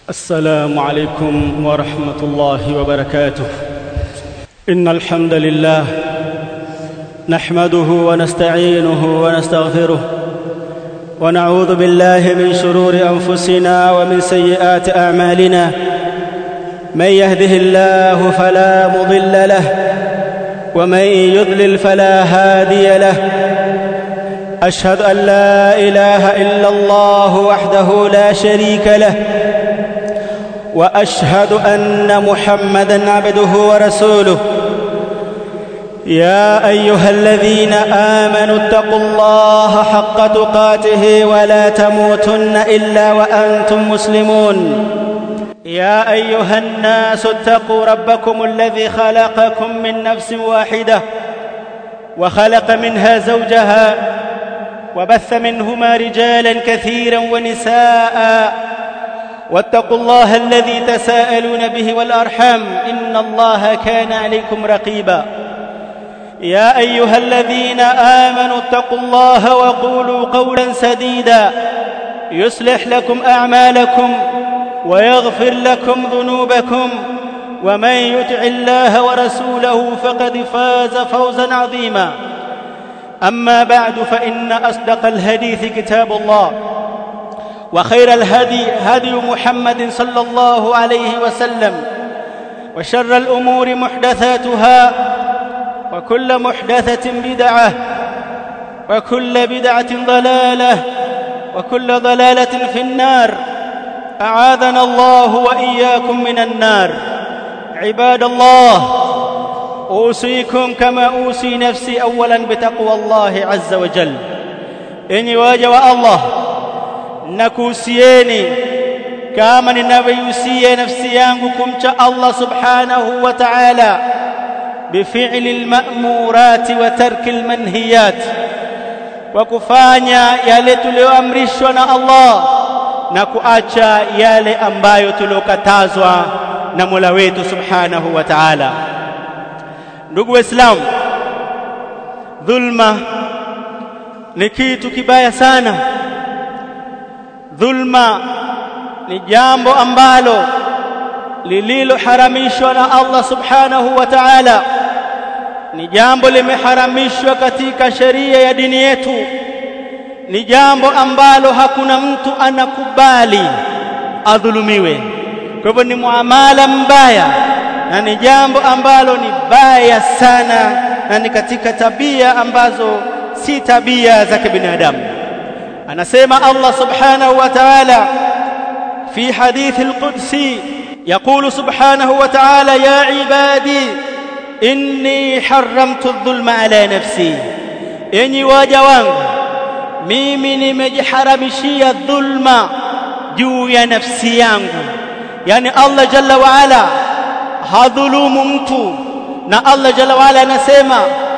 السلام عليكم ورحمه الله وبركاته ان الحمد لله نحمده ونستعينه ونستغفره ونعوذ بالله من شرور انفسنا ومن سيئات اعمالنا من يهده الله فلا مضل له ومن يضلل فلا هادي له اشهد ان لا اله الا الله وحده لا شريك له واشهد ان محمدا عبده ورسوله يا ايها الذين امنوا اتقوا الله حق تقاته ولا تموتن الا وانتم مسلمون يا ايها الناس اتقوا ربكم الذي خلقكم من نفس واحده وخلق منها زوجها وبث منهما رجالا كثيرا ونساء واتقوا الله الذي تساءلون به والارحام ان الله كان عليكم رقيبا يا ايها الذين امنوا اتقوا الله وقولوا قولا سديدا يصلح لكم اعمالكم ويغفر لكم ذنوبكم ومن يطع الله ورسوله فقد فاز فوزا عظيما اما بعد فان اصدق الحديث كتاب الله وخير الهدي هدي محمد صلى الله عليه وسلم وشر الامور محدثاتها وكل محدثه بدعه وكل بدعه ضلاله وكل ضلاله في النار اعاذنا الله واياكم من النار عباد الله اوصيكم كما اوصي نفسي اولا بتقوى الله عز وجل اني واجب الله nakuhusieni kama ninavyohusia nafsi yangu kumcha Allah subhanahu wa ta'ala بفعل المأمورات وترك المنهيات وكفanya yale tulioamrishwa na Allah na kuacha yale ambayo tuliokatazwa na Mola wetu subhanahu wa ta'ala ndugu waislamu dhulma ni kitu kibaya sana dhulma ni jambo ambalo lililoharamishwa na Allah subhanahu wa ta'ala ni jambo limeharamishwa katika sheria ya dini yetu ni jambo ambalo hakuna mtu anakubali adhulumiwe kwa hivyo ni muamala mbaya na ni jambo ambalo ni baya sana na ni katika tabia ambazo si tabia za kibinadamu anasema Allah subhanahu wa ta'ala في حديث القدسي يقول سبحانه وتعالى يا عبادي إني حرمت الظلم على نفسي إني واجوان mimi nimejiharamishia dhulma juu ya nafsi yangu yani Allah jalla wa ala hadhulumu mtu na Allah jalla wa ala anasema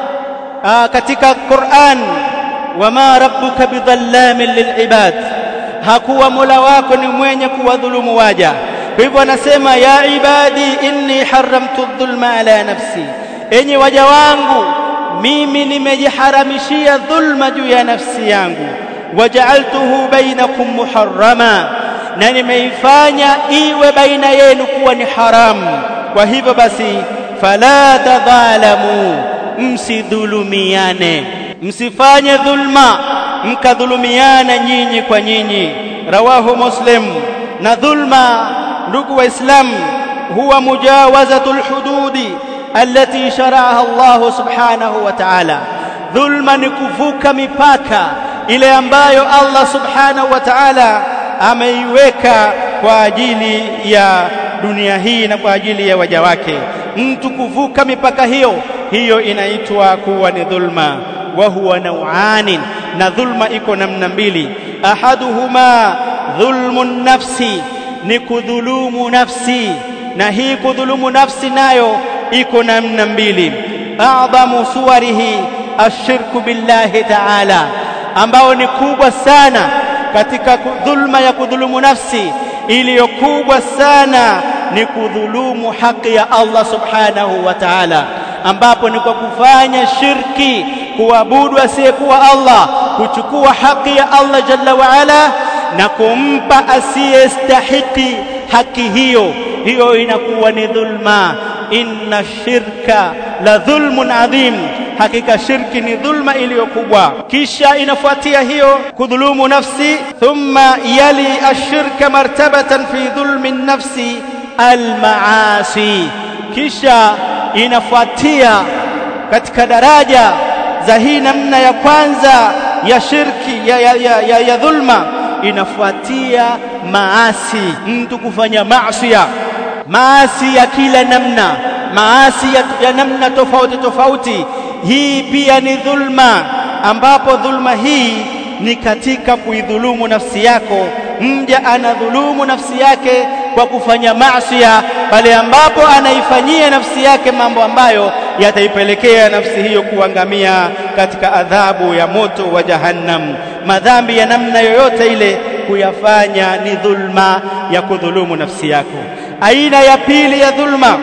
katika Qur'an wama rabbuka bidhallamin lilibad hakuwa mola wako ni mwenye kuwadhulumu waja kwa hivyo anasema ya ibadi inni haramtu dhulma ala nafsi enyi waja wangu mimi nimejiharamishia dhulma juu ya nafsi yangu waja'altuhu bainakum muharrama na nimeifanya iwe baina yenu kuwa ni haramu kwa hivyo basi fala tadhalamu msidhulumiane msifanye dhulma mkadhulumiana nyinyi kwa nyinyi rawahu muslim na dhulma ndugu waislamu huwa mujawazatul hududi allati shara'aha Allah subhanahu wa ta'ala dhulma ni kuvuka mipaka ile ambayo Allah subhanahu wa ta'ala ameiweka kwa ajili ya dunia hii na kwa ajili ya waja wake mtu kuvuka mipaka hiyo hiyo inaitwa kuwa ni dhulma wa huwa nau'anin na dhulma iko namna mbili ahaduhuma dhulmu nafsi ni kudhulumu nafsi na hii kudhulumu nafsi nayo iko namna mbili a'dhamu suwarihi ashirku billahi ta'ala ambao ni kubwa sana katika dhulma ya kudhulumu nafsi iliyo kubwa sana ni kudhulumu haki ya Allah subhanahu wa ta'ala ambapo ni kwa kufanya shirki kuabudu asiyekuwa Allah kuchukua haki ya Allah jalla wa ala na kumpa asiyestahiki haki hiyo hiyo inakuwa ni dhulma inna shirka la dhulmun adhim hakika shirki ni dhulma iliyokubwa kisha inafuatia hiyo kudhulumu nafsi thumma yali ashirka martabatan fi dhulmi nafsi almaasi kisha inafuatia katika daraja za hii namna ya kwanza ya shirki ya, ya, ya, ya, ya dhulma inafuatia maasi mtu kufanya maasiya maasi ya kila namna maasi ya, ya namna tofauti tofauti hii pia ni dhulma ambapo dhulma hii ni katika kuidhulumu nafsi yako mja anadhulumu nafsi yake kwa kufanya maasiya pale ambapo anaifanyia nafsi yake mambo ambayo yataipelekea nafsi hiyo kuangamia katika adhabu ya moto wa jahannam madhambi ya namna yoyote ile kuyafanya ni dhulma ya kudhulumu nafsi yako aina ya pili ya dhulma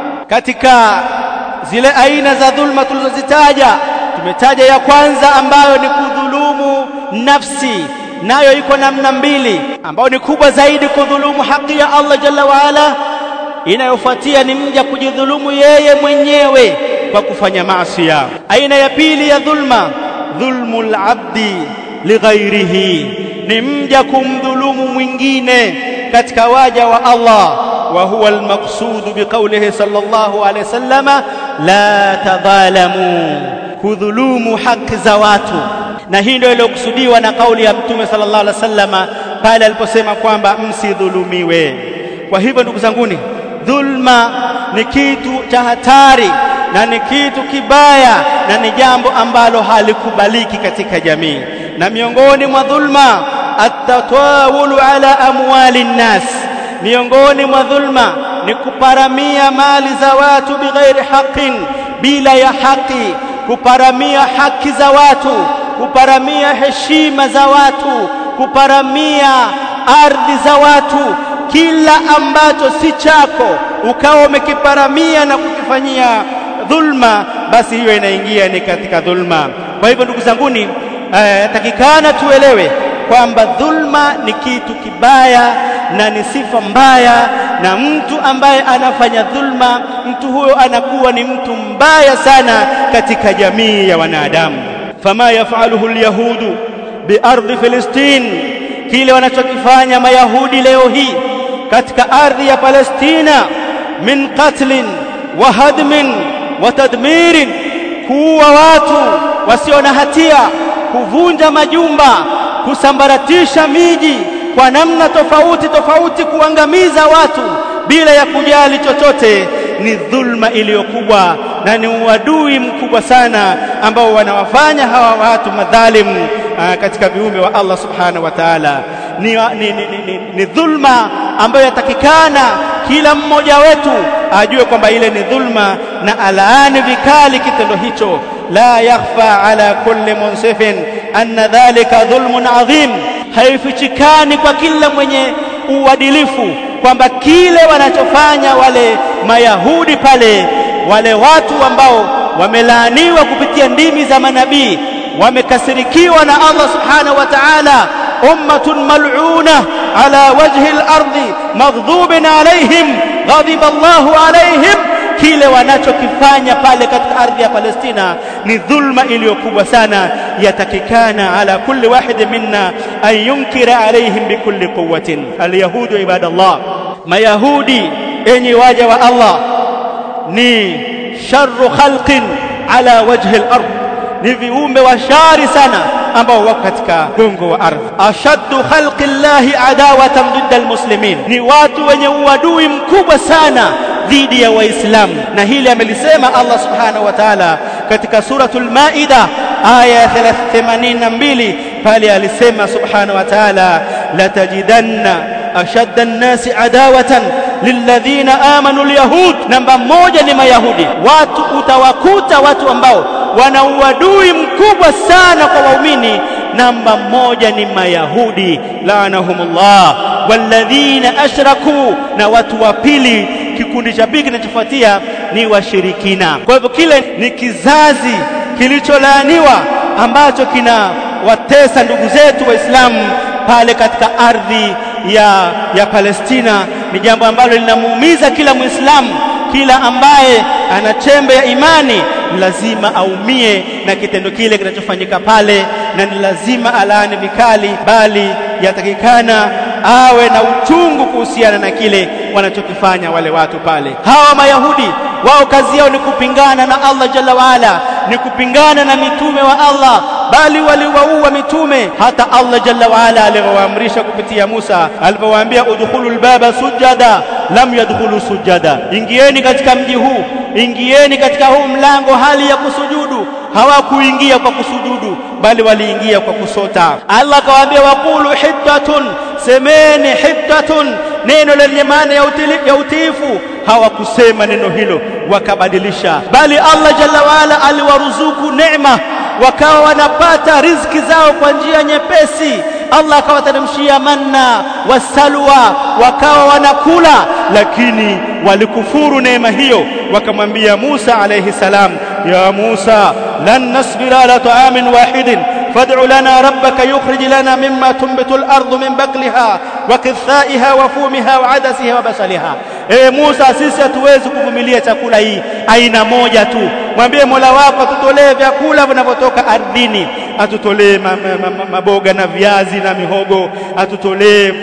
katika zile aina za dhulma tulizozitaja tumetaja ya kwanza ambayo ni kudhulumu nafsi nayo iko namna mbili ambayo ni kubwa zaidi kudhulumu haki ya Allah jalla waala inayofuatia ni mja kujidhulumu yeye mwenyewe kwa kufanya maasi aina ya pili ya dhulma dhulmul abdi lighairihi ni mja kumdhulumu mwingine katika waja wa Allah wa huwa almaqsud biqawlihi sallallahu alayhi wasallama la tadhalamu kudhulumu haki za watu na hii ndio iliyokusudiwa na kauli ya mtume sallallahu alaihi wasallama pale aliposema kwamba msidhulumiwe kwa hivyo ndugu zanguni dhulma ni kitu cha hatari na ni kitu kibaya na ni jambo ambalo halikubaliki katika jamii na miongoni mwa dhulma atatawulu ala amwali nnas miongoni mwa dhulma ni kuparamia mali za watu bighairi haqin bila ya haki kuparamia haki za watu kuparamia heshima za watu kuparamia ardhi za watu kila ambacho si chako ukawa umekiparamia na kukifanyia dhulma basi hiyo inaingia ni katika dhulma kwa hivyo ndugu zanguni eh, takikana tuelewe kwamba dhulma ni kitu kibaya na ni sifa mbaya na mtu ambaye anafanya dhulma mtu huyo anakuwa ni mtu mbaya sana katika jamii ya wanadamu fama yafaluhu alyahudu biardhi filistin kile wanachokifanya mayahudi leo hii katika ardhi ya Palestina min qatlin wa hadmin wa tadmirin kuua watu wasio na hatia kuvunja majumba kusambaratisha miji kwa namna tofauti tofauti kuangamiza watu bila ya kujali chochote ni dhulma iliyokubwa na ni uadui mkubwa sana ambao wanawafanya hawa watu madhalimu aa, katika viumbe wa Allah subhanahu wa ta'ala ni, ni, ni, ni, ni dhulma ambayo yatakikana kila mmoja wetu ajue kwamba ile ni dhulma na alaani vikali kitendo hicho la yakhfa ala kulli munsifin anna dhalika dhulmun adhim haifichikani kwa kila mwenye uadilifu kwamba kile wanachofanya wale mayahudi pale wale watu ambao wamelaaniwa kupitia ndimi za manabii wamekasirikiwa na Allah subhanahu wa ta'ala ummatun mal'una ala wajhi al-ardi maghdhubin alaihim ghadiba Allahu alaihim kile wanachokifanya pale katika ardhi ya Palestina ni dhulma iliyokubwa sana yatakikana ala kulli wahid minna an yunkira alaihim bikulli quwwatin alyahudu ibadallah mayahudi enyi waja wa Allah ni sharru khalqin ala wajhi al-ard ni viumbe wa shari sana ambao wako katika gongo wa ardhi ashaddu khalqi llahi adawatan dhidda almuslimin ni watu wenye uadui mkubwa sana dhidi ya waislamu na hili amelisema Allah subhanahu wa ta'ala katika suratul maida aya ya 82 pale alisema subhanahu wa ta'ala latajidanna ashadda an-nasi adawatan lilladhina amanu alyahud namba moja ni mayahudi watu utawakuta watu ambao wana uadui mkubwa sana kwa waumini namba moja ni mayahudi laanahumullah walladhina ashraku na watu wa pili kikundi cha pili kinachofuatia ni washirikina kwa hivyo kile ni kizazi kilicholaaniwa ambacho kina watesa ndugu zetu waislamu pale katika ardhi ya, ya Palestina ni jambo ambalo linamuumiza kila Muislamu, kila ambaye ana chembe ya imani lazima aumie na kitendo kile kinachofanyika pale, na ni lazima alaani vikali, bali yatakikana awe na uchungu kuhusiana na kile wanachokifanya wale watu pale. Hawa Mayahudi wao kazi yao ni kupingana na Allah jalla waala, ni kupingana na mitume wa Allah, bali waliwaua mitume. Hata Allah jalla waala alivyowaamrisha kupitia Musa, alipowaambia udkhulu lbaba sujada, lam yadkhulu sujada, ingieni katika mji huu, ingieni katika huu mlango hali ya kusujudu. Hawakuingia kwa kusujudu, bali waliingia kwa kusota. Allah akawaambia waqulu hiddatun, semeni hiddatun, neno lenye maana ya utiifu. Hawakusema neno hilo, wakabadilisha, bali Allah jalla waala aliwaruzuku neema, wakawa wanapata riziki zao kwa njia nyepesi. Allah akawateremshia manna wasalwa, wakawa wanakula, lakini walikufuru neema hiyo, wakamwambia Musa alayhi salam, ya Musa lan nasbira ala ta'amin wahidin fad'u lana rabbaka yukhrij lana mimma tunbitu al-ardu min bakliha wa kithaiha wa fumiha wa adasiha wa basaliha. Ewe Musa, sisi hatuwezi kuvumilia chakula hii aina moja tu. Mwambie Mola wako atutolee vyakula vinavyotoka ardhini, atutolee maboga na viazi na mihogo, atutolee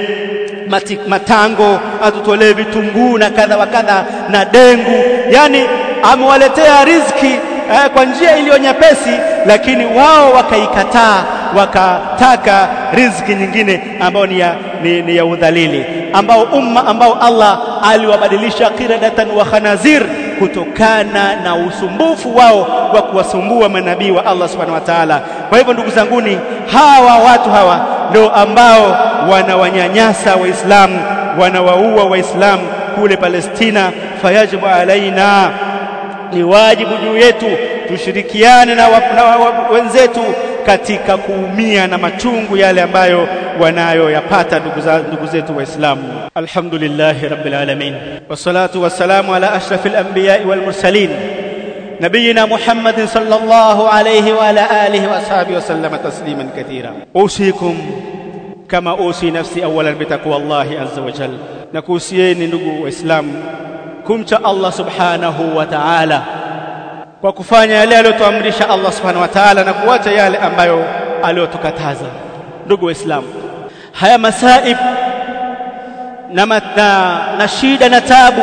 matango, atutolee vitunguu na kadha wa kadha na dengu. Yani amewaletea riziki eh, kwa njia iliyo nyepesi, lakini wao wakaikataa, wakataka riziki nyingine ambayo ni ya, ni, ni ya udhalili, ambao umma ambao Allah aliwabadilisha qiradatan wa khanazir kutokana na usumbufu wao wa kuwasumbua manabii wa Allah subhanahu wa ta'ala. Kwa hivyo ndugu zanguni, hawa watu hawa ndio ambao wanawanyanyasa Waislamu, wanawaua Waislamu kule Palestina. Fayajibu alaina ni wajibu juu yetu tushirikiane na, wa, na wa, wenzetu katika kuumia na machungu yale ambayo wanayoyapata ndugu zetu Waislamu. Alhamdulillahi rabbil alamin wassalatu wassalamu ala ashrafil anbiya'i wal mursalin nabiyina Muhammadin sallallahu alayhi wa ala alihi wa ashabihi wa sallama tasliman kathira. Usikum kama usi nafsi awalan bitaqwa Allahi azza wa jalla, na kuhusieni ndugu Waislamu kumcha Allah subhanahu wa ta'ala kwa kufanya yale aliyotuamrisha Allah subhanahu wa ta'ala na kuacha yale ambayo aliyotukataza. Ndugu Waislamu, haya masaib na, na, na shida na tabu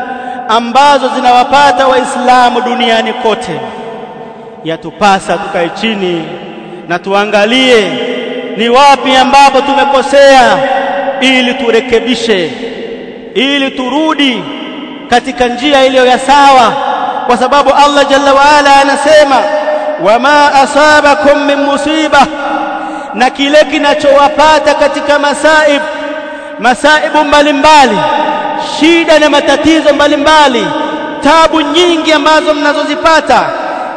ambazo zinawapata Waislamu duniani kote, yatupasa tukae chini na tuangalie ni wapi ambapo tumekosea, ili turekebishe, ili turudi katika njia iliyo ya sawa, kwa sababu Allah jalla waala anasema wama asabakum min musiba, na kile kinachowapata katika masaib, masaibu mbalimbali, shida na matatizo mbalimbali, tabu nyingi ambazo mnazozipata,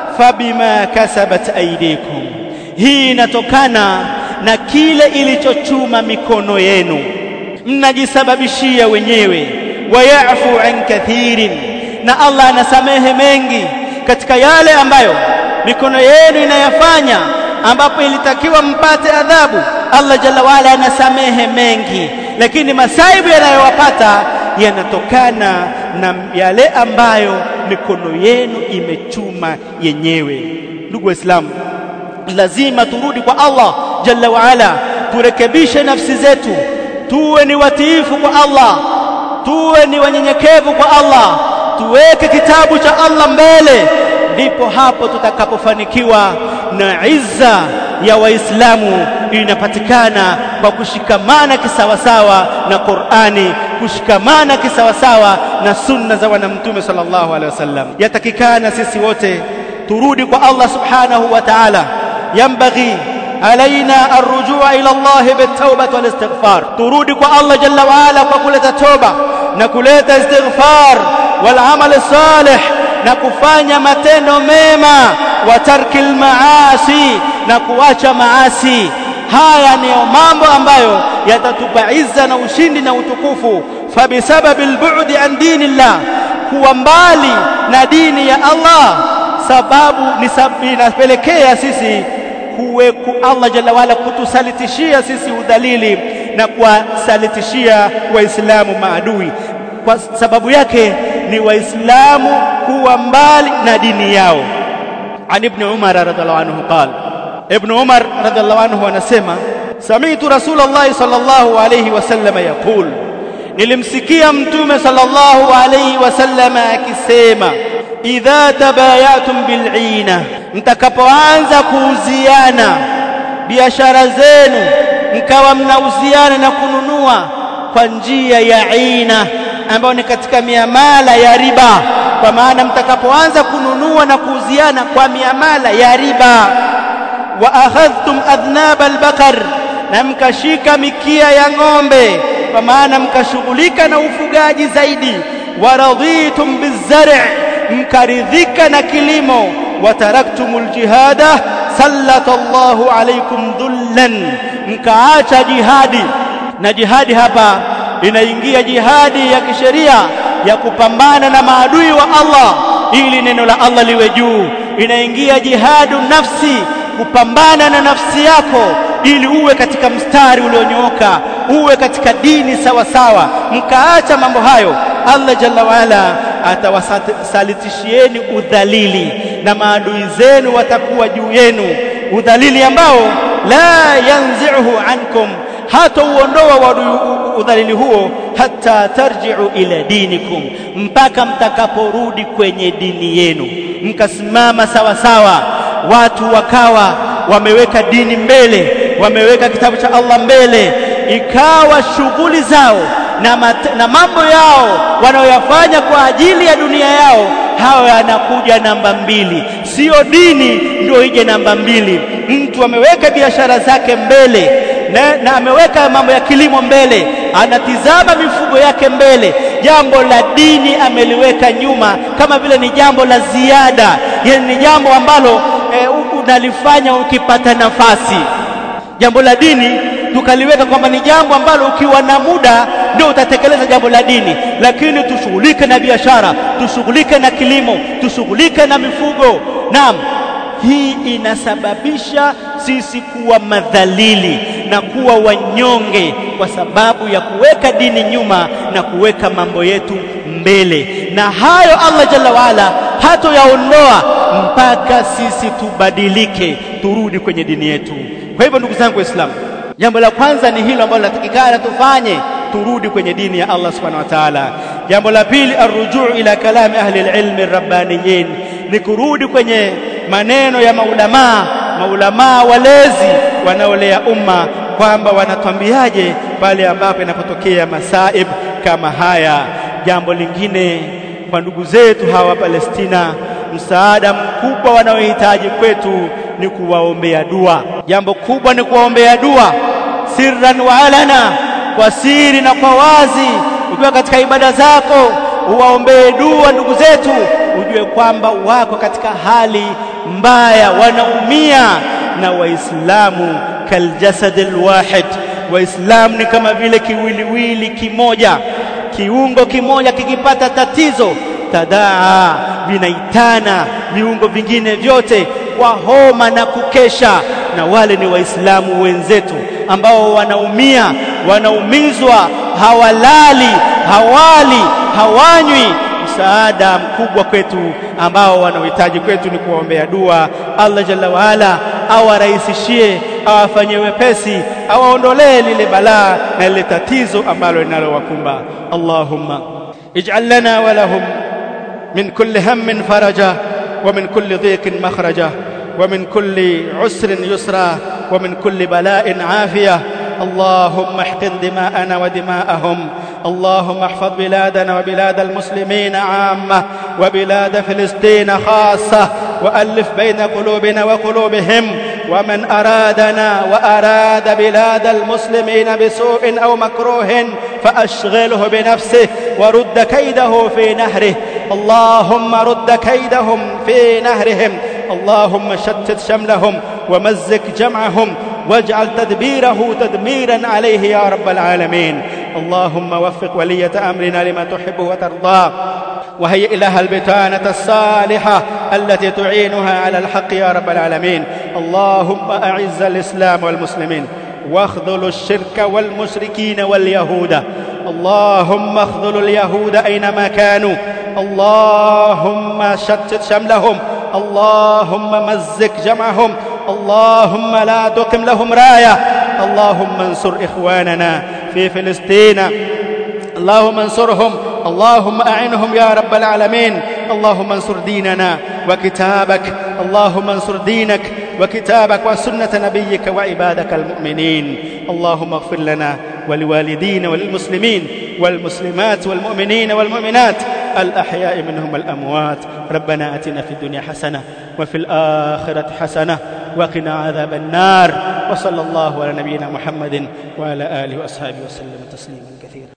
fabima kasabat aidikum, hii inatokana na kile ilichochuma mikono yenu, mnajisababishia wenyewe wayafu an kathirin, na Allah anasamehe mengi katika yale ambayo mikono yenu inayafanya, ambapo ilitakiwa mpate adhabu. Allah jalla waala anasamehe mengi, lakini masaibu yanayowapata yanatokana na yale ambayo mikono yenu imechuma yenyewe. Ndugu Waislamu, lazima turudi kwa Allah jalla waala, turekebishe nafsi zetu, tuwe ni watiifu kwa Allah tuwe ni wanyenyekevu kwa Allah, tuweke kitabu cha Allah mbele, ndipo hapo tutakapofanikiwa na izza ya Waislamu inapatikana kwa kushikamana kisawasawa na Qur'ani, kushikamana kisawasawa na sunna za Bwana Mtume sallallahu alaihi wasallam. Yatakikana sisi wote turudi kwa Allah subhanahu wa ta'ala, yambaghi alaina arrujua ila Allah bitawbati wal istighfar, turudi kwa Allah jalla waala kwa kuleta toba na kuleta istighfar wal amal salih na kufanya matendo mema wa tarkil maasi na kuacha maasi. Haya ndiyo mambo ambayo yatatupa izza na ushindi na utukufu. Fabisababi lbudi an dinillah, kuwa mbali na dini ya Allah, sababu inapelekea sisi kuwe ku Allah jalla waala kutusalitishia sisi udhalili na kuwasalitishia waislamu maadui kwa sababu yake ni waislamu kuwa mbali na dini yao an ibn umar radhiallahu anhu qala ibn umar radhiallahu anhu anasema sami'tu rasulullah sallallahu alayhi wasallam yaqul nilimsikia mtume sallallahu alayhi wasallam akisema idha tabayatum bil'ina mtakapoanza kuuziana biashara zenu mkawa mnauziana na kununua kwa njia ya ina ambayo ni katika miamala ya riba kwa maana mtakapoanza kununua na kuuziana kwa miamala ya riba wa akhadhtum adhnab albaqar na mkashika mikia ya ng'ombe kwa maana mkashughulika na ufugaji zaidi wa raditum bizar' mkaridhika na kilimo wa taraktumul jihada sallata Allahu alaykum dhullan mkaacha jihadi na jihadi hapa inaingia jihadi ya kisheria ya kupambana na maadui wa Allah ili neno la Allah liwe juu inaingia jihadu nafsi kupambana na nafsi yako ili uwe katika mstari ulionyooka uwe katika dini sawa sawa mkaacha mambo hayo Allah jalla waala atawasalitishieni udhalili na maadui zenu watakuwa juu yenu udhalili ambao la yanzi'uhu ankum hata uondoa udhalili huo hata tarji'u ila dinikum mpaka mtakaporudi kwenye dini yenu mkasimama sawa sawa watu wakawa wameweka dini mbele wameweka kitabu cha Allah mbele ikawa shughuli zao na, mat, na mambo yao wanaoyafanya kwa ajili ya dunia yao hawa yanakuja namba mbili sio dini ndio ije namba mbili mtu ameweka biashara zake mbele na, na ameweka mambo ya kilimo mbele anatizama mifugo yake mbele jambo la dini ameliweka nyuma kama vile ni jambo la ziada yani ni jambo ambalo e, unalifanya ukipata nafasi jambo la dini tukaliweka kwamba ni jambo ambalo ukiwa na muda ndio utatekeleza jambo la dini lakini tushughulike na biashara tushughulike na kilimo tushughulike na mifugo naam hii inasababisha sisi kuwa madhalili na kuwa wanyonge kwa sababu ya kuweka dini nyuma na kuweka mambo yetu mbele na hayo Allah jalla waala hatoyaondoa mpaka sisi tubadilike turudi kwenye dini yetu kwa hivyo ndugu zangu waislamu jambo la kwanza ni hilo ambalo latakikana tufanye turudi kwenye dini ya Allah subhanahu wa ta'ala jambo la pili arrujuu ila kalami ahli alilmi rabbaniyin ni kurudi kwenye maneno ya maulamaa maulamaa walezi wanaolea umma kwamba wanatwambiaje pale ambapo inapotokea masaib kama haya jambo lingine kwa ndugu zetu hawa Palestina msaada mkubwa wanaohitaji kwetu ni kuwaombea dua jambo kubwa ni kuwaombea dua sirran wa alana kwa siri na kwa wazi ukiwa katika ibada zako uwaombee dua ndugu zetu ujue kwamba wako katika hali mbaya wanaumia na waislamu kaljasad alwahid waislamu ni kama vile kiwiliwili kimoja kiungo kimoja kikipata tatizo tadaa vinaitana viungo vingine vyote kwa homa na kukesha na wale ni waislamu wenzetu ambao wanaumia wanaumizwa hawalali hawali hawanywi msaada mkubwa kwetu ambao wanaohitaji kwetu ni kuwaombea dua Allah jalla waala awarahisishie awafanyie wepesi awaondolee lile balaa na lile tatizo ambalo linalowakumba Allahumma ij'al lana wa lahum min kulli hammin faraja wa min kulli dhiqin makhraja ومن كل عسر يسرا ومن كل بلاء عافيه اللهم احقن دماءنا ودماءهم اللهم احفظ بلادنا وبلاد المسلمين عامه وبلاد فلسطين خاصه والف بين قلوبنا وقلوبهم ومن ارادنا واراد بلاد المسلمين بسوء او مكروه فاشغله بنفسه ورد كيده في نهره اللهم رد كيدهم في نهرهم اللهم شتت شملهم ومزق جمعهم واجعل تدبيره تدميرا عليه يا رب العالمين اللهم وفق ولية أمرنا لما تحب وترضى وهيئ لها البتانة الصالحة التي تعينها على الحق يا رب العالمين اللهم أعز الإسلام والمسلمين واخذل الشرك والمشركين واليهود اللهم اخذل اليهود أينما كانوا اللهم شتت شملهم اللهم مزق جمعهم اللهم لا تقم لهم رايه اللهم انصر اخواننا في فلسطين اللهم انصرهم اللهم اعنهم يا رب العالمين اللهم انصر ديننا وكتابك اللهم انصر دينك وكتابك وسنه نبيك وعبادك المؤمنين اللهم اغفر لنا ولوالدينا وللمسلمين والمسلمات والمؤمنين والمؤمنات الأحياء منهم الأموات ربنا أتنا في الدنيا حسنة وفي الآخرة حسنة وقنا عذاب النار وصلى الله على نبينا محمد وعلى آله وأصحابه وسلم تسليما كثيرا